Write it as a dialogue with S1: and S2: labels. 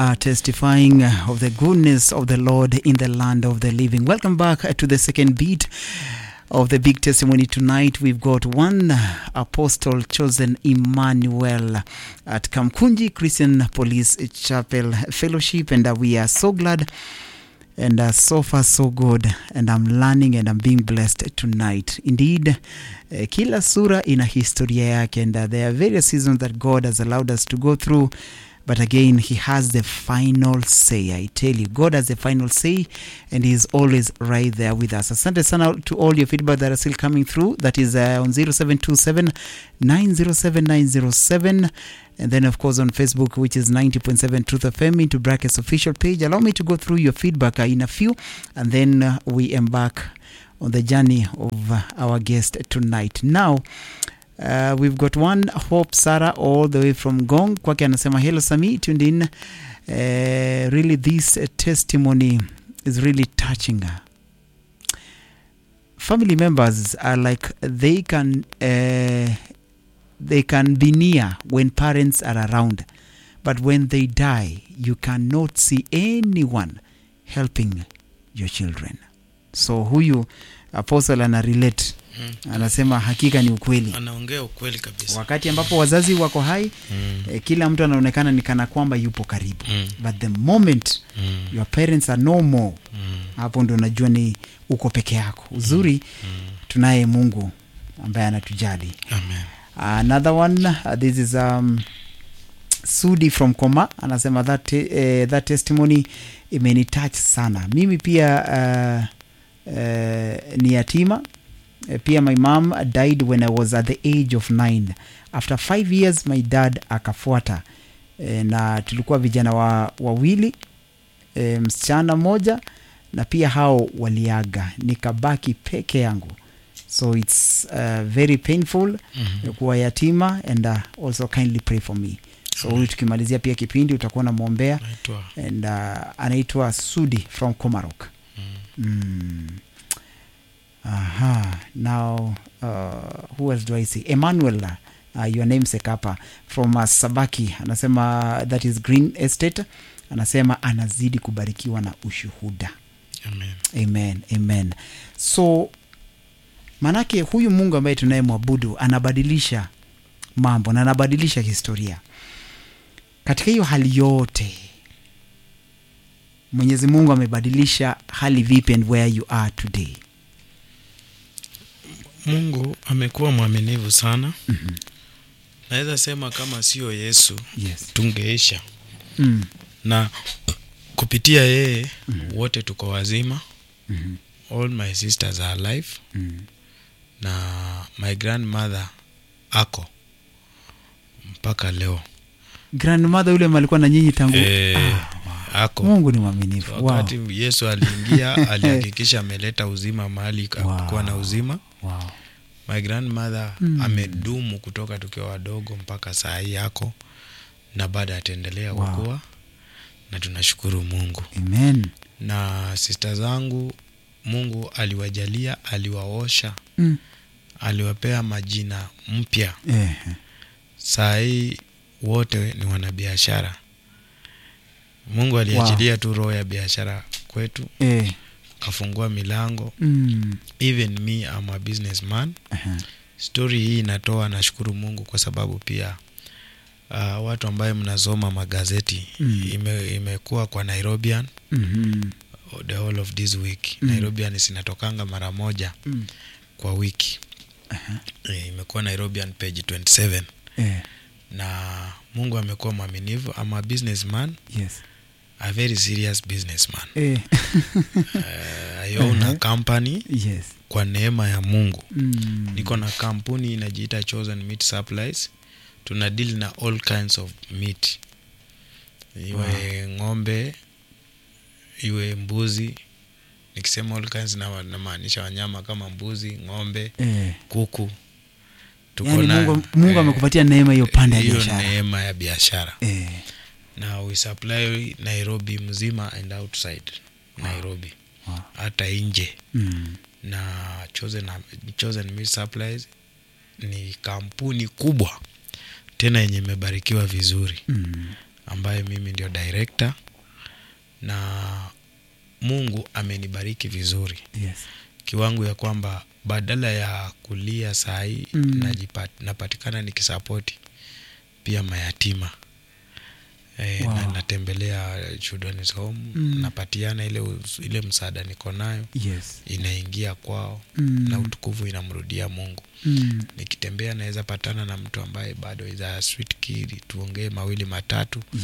S1: are testifying of the goodness of the Lord in the land of the living. Welcome back to the second beat of the big testimony tonight. We've got one apostle chosen Emmanuel at Kamkunji Christian Police Chapel Fellowship, and uh, we are so glad and uh, so far so good and I'm learning and I'm being blessed tonight. Indeed, uh, kila sura ina historia yake and uh, there are various seasons that God has allowed us to go through but again he has the final say i tell you god has the final say and he is always right there with us asante sana to all your feedback that are still coming through that is uh, on 0727 907 907 and then of course on facebook which is 90.7 truth fm into brackets official page allow me to go through your feedback uh, in a few and then uh, we embark on the journey of uh, our guest tonight now Uh, we've got one Hope Sarah all the way from Gong. Kwake anasema hello Sami, tuned in. Uh, really this uh, testimony is really touching her. Family members are like they can uh, they can be near when parents are around, but when they die, you cannot see anyone helping your children. So huyu apostle ana relate
S2: Mm.
S1: anasema hakika ni ukweli
S2: anaongea ukweli kabisa
S1: wakati ambapo wazazi wako hai
S2: mm.
S1: eh, kila mtu anaonekana ni kana kwamba yupo karibu
S2: Mm.
S1: but the moment
S2: Mm.
S1: your parents are no more
S2: Mm.
S1: hapo ndo unajua ni uko peke yako uzuri
S2: Mm.
S1: tunaye mungu ambaye anatujali
S2: Amen.
S1: another one uh, this is um, sudi from koma anasema that, te- eh, that testimony imenitouch sana mimi pia uh, uh, ni yatima Eh, pia my mom died when i was at the age of nine after five years my dad akafuata e, na tulikuwa vijana wa, wawili e, msichana mmoja na pia hao waliaga nikabaki peke yangu so its uh, very painful
S2: Mhm.
S1: kuwa yatima and uh, also kindly pray for me so huyu tukimalizia pia kipindi utakuwa namwombea
S2: Naitwa
S1: and uh, anaitwa sudi from comarok
S2: mm.
S1: mm. aha now uh, who else do i see emmanuel uh, your name sekapa from uh, sabaki anasema that is green estate anasema anazidi kubarikiwa na ushuhuda
S2: Amen.
S1: amen amen so manake huyu mungu ambaye tunayemwabudu anabadilisha mambo na anabadilisha historia katika hiyo hali yote mwenyezi mungu amebadilisha hali vipi and where you are today
S2: mungu amekuwa mwaminivu sana
S1: mm-hmm.
S2: naweza sema kama sio yesu
S1: yes
S2: tungeisha
S1: mm.
S2: na kupitia yeye
S1: Mhm.
S2: wote tuko wazima
S1: mm-hmm.
S2: all my sisters are alive
S1: mm.
S2: na my grandmother ako mpaka leo
S1: grandmother yule alikuwa na nyinyi tangu
S2: Eh,
S1: ah,
S2: ako
S1: mungu ni mwaminifu wow.
S2: wakati yesu aliingia alihakikisha ameleta uzima mahali
S1: Wow.
S2: kuwa na uzima
S1: wow.
S2: my grandmother
S1: Mm.
S2: amedumu kutoka tukiwa wadogo mpaka saa hii yako na bado ataendelea
S1: Wow.
S2: kukua na tunashukuru mungu
S1: amen
S2: na sista zangu mungu aliwajalia aliwaosha
S1: mm.
S2: aliwapea majina mpya
S1: eh.
S2: saa hii wote ni wanabiashara mungu aliachilia tu roho ya biashara kwetu
S1: Eh.
S2: kafungua milango
S1: Mm.
S2: even me am a businessman
S1: Aha.
S2: stori hii inatoa nashukuru mungu kwa sababu pia uh, watu ambaye mnasoma magazeti
S1: Mm.
S2: ime, imekuwa kwa nairobian
S1: Mhm.
S2: the whole of this week
S1: Mm.
S2: nairobian zinatokanga mara moja
S1: Mm.
S2: kwa wiki
S1: Aha.
S2: e, imekuwa nairobian page 27
S1: Eh.
S2: na mungu amekuwa mwaminivu ama businessman
S1: yes
S2: a very serious businessman
S1: eh.
S2: uh, i own a
S1: Uh-huh.
S2: company
S1: yes
S2: kwa neema ya mungu
S1: mm.
S2: niko na kampuni inajiita chosen meat supplies tuna deal na all kinds of meat iwe ng'ombe iwe mbuzi nikisema all kinds na namaanisha wanyama kama mbuzi ng'ombe
S1: eh.
S2: kuku Tuko
S1: yani
S2: na-
S1: mungu, mungu
S2: eh,
S1: amekupatia neema hiyo pande ya
S2: hiyo
S1: biashara
S2: neema ya biashara
S1: eh.
S2: na we supply nairobi mzima and outside nairobi
S1: wow.
S2: hata nje
S1: mm.
S2: na chosen, chosen meat supplies ni kampuni kubwa tena yenye imebarikiwa vizuri
S1: Mm.
S2: ambaye mimi ndio director na mungu amenibariki vizuri
S1: Yes.
S2: kiwango ya kwamba badala ya kulia sahii
S1: Mm.
S2: najipat, napatikana nikisapoti pia mayatima e,
S1: Wow.
S2: na, natembelea children's home
S1: Mm.
S2: napatiana ile, us- ile msaada niko nayo
S1: Yes.
S2: inaingia kwao
S1: Mm.
S2: na utukufu inamrudia mungu
S1: Mm.
S2: nikitembea naweza patana na mtu ambaye bado is a sweet kid tuongee mawili matatu